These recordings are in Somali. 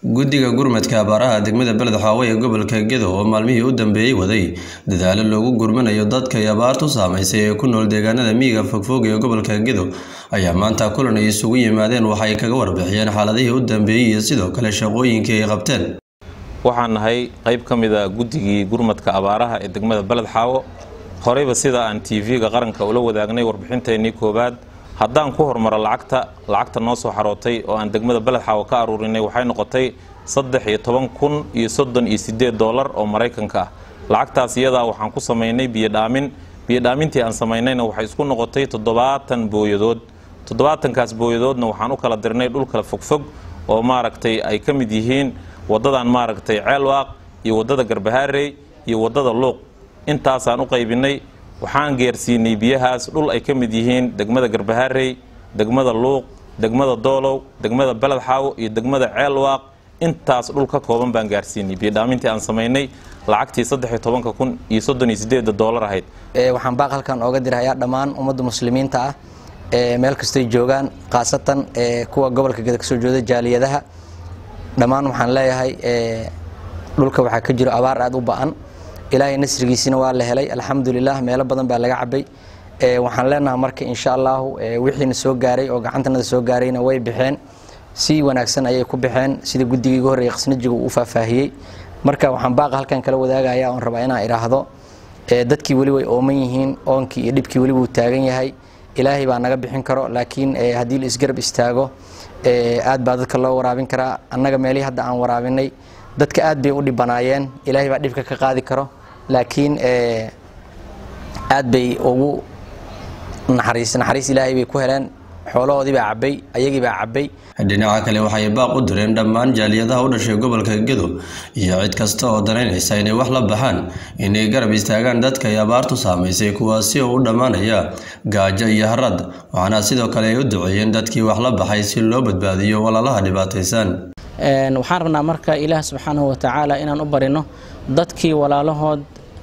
guddiga gurmadka abaaraha degmada beled xaawo ee gobolka gedo oo maalmihii u dambeeyey waday dadaalo loogu gurmanayo dadka ay abaartu saamaysay ee ku nool deegaanada miyiga fogfog ee gobolka gedo ayaa maanta kulan ay isugu yimaadeen waxay kaga warbixiyeen xaaladihii u dambeeyey iyo sidoo kale shaqooyinkii ay qabteen waxaan nahay qayb ka mid a guddigii gurmadka abaaraha ee degmada beled xaawo horeyba sida aan tv-ga qaranka ula wadaagnay warbixinteennii koowaad haddaan ku hormaro lacagta lacagta noo soo xarootay oo aan degmada beled xaawo ka aruurinay waxay noqotay saddex iyo toban kun iyo soddon iyo siddeed doolar oo maraykanka ah lacagtaas iyadaa waxaan ku samaynay biyodhaamin biyodhaamintii aan samaynayna waxay isku noqotay toddobaatan booyadood toddobaatankaas booyadoodna waxaan u kala dirnay dhul kala fogfog oo maaragtay ay ka mid yihiin waddadan maaragtay ceelwaaq iyo waddada garbahaarey iyo waddada luuq intaasaan u qaybinay waxaan geersiinay biyahaas dhul ay ka mid yihiin degmada garbahaarey degmada luuq degmada doolow degmada beled xaawo iyo degmada ceelwaaq intaas dhul ka kooban baan gaarsiinay biyodhaamintii aan samaynay lacagtii saddexiyo tobanka kun iyo soddon iyo sideeda doolar ahayd waxaan baaq halkan ooga dirhayaa dhammaan ummadda muslimiinta ah ee meel kastoy joogaan khaasatan kuwa gobolka geda kasoo jeeda jaaliyadaha dhammaan waxaan leeyahay dhulka waxaa ka jiro abaar aada u ba-an ilaahay nasrigiisina waa la helay alxamdulilah meelo badan baa laga cabay waxaan leenaha marka insha allahu wixiina soo gaaray oo gacantanada soo gaarayna way baxeen si wanaagsan ayay ku baxeen sida guddigii ugu horreeyay khasnajiga uu faahfaahiyey marka waxaan baaqa halkan kala wadaagaya oon rabaa inaan idhaahdo dadkii weli way ooman yihiin oonkii iyo dhibkii weli wuu taagan yahay ilaahay baa naga bixin karo laakiin haddii la isgarab istaago aad baa dadka loo waraabin karaa annaga meelihii hadda aan waraabinay dadka aad bay u dhibanaayeen ilaahay baa dhibka ka qaadi karo laakiin aad bay ugu naxariis naxariis ilaahay bay ku heleen xoolahoodii baa cabbay ayagii baa cabbay dhinaca kale waxay baaq u direen dhammaan jaaliyadaha u dhashay gobolka gedo iyo cid kasta oo danaynaysa inay wax la baxaan inay garab istaagaan dadka ay abaartu saamaysay kuwaasi oo u dhammaanaya gaajo iyo harad waxaana sidoo kale ay u duceeyeen dadkii wax la baxay si loo badbaadiyo walaalaha dhibaataysan waxaan rabnaa marka ilaah subxaanahu watacaala inaan u barino dadkii walaalahood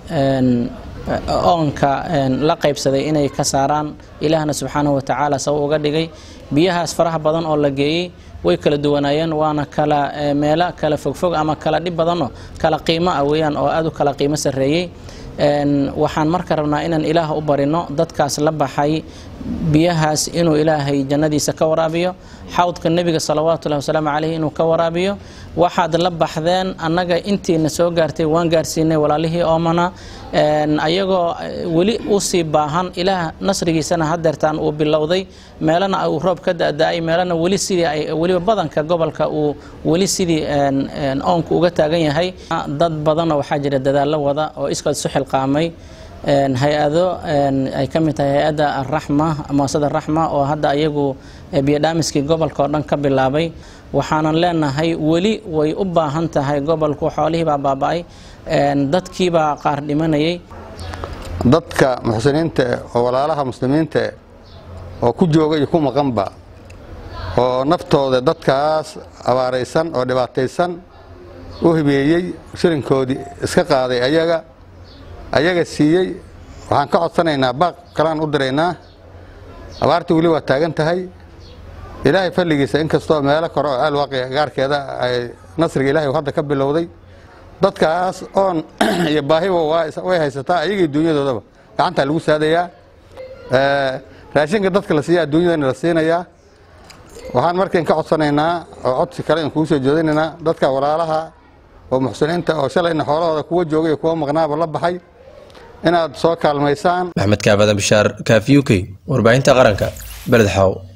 oonka la qaybsaday inay ka saaraan ilaahna subxaanahu watacaala saw uga dhigay biyahaas faraha badan oo la geeyey way kala duwanaayeen waana kala meelo kala fogfog ama kala dhib badanoo kala qiimo ah weeyaan oo aada u kala qiimo sarreeyey waxaan marka rabnaa inaan ilaah u barino dadkaas la baxay biyahaas inuu ilaahay jannadiisa ka waraabiyo xawdka nebiga salawaatullahi wasalaamu caleyh inuu ka waraabiyo waxaad la baxdeen annaga intiina soo gaartay waan gaarsiinay walaalihii oomana ayagoo weli usii baahan ilaah nasrigiisana hadeertaan uu bilowday meelana uu roob ka da-da-ay meelana weli sidii ay weliba badanka gobolka uu weli sidii oonku uga taagan yahay dad badanoo waxaa jira dadaallo wada oo iskood isu xilqaamay hay-ado ay ka mid tahay hay-adda araxma muasada raxma oo hadda ayagu biyodhaamiskii gobolka oo dhan ka bilaabay waxaanan leenahay weli way u baahan tahay gobolku xoolihii baa baaba-ay dadkiibaa qaar dhimanayay dadka muxsiniinta oo walaalaha muslimiinta oo ku jooga iyo ku maqanba oo naftooda dadkaas abaaraysan oo dhibaataysan u hibeeyey shilinkoodii iska qaaday ayaga ayaga siiyey waxaan ka codsanaynaa baaq kalaan u diraynaa abaartii weli waa taagan tahay ilaahay falligiisa inkastoo meelo kore oo aalwaaqi gaarkeeda ay nasriga ilahay hadda ka bilowday dadkaas oon iyo baahiba way haysataa ayagii dunyadoodaba gacantaa lagu saadayaa raashinka dadka la siiya adduunyadana la siinayaa waxaan markayn ka codsanaynaa oo codsi kale in kuu soo jeedinaynaa dadka walaalaha oo muxsiniinta oo shalayna xoolahooda kuwa jooga iyo kuwa maqnaaba la baxay inaad soo kaalmaysaan maxmed kaabada bishaar kaafi u k warbaahinta qaranka beled xaaw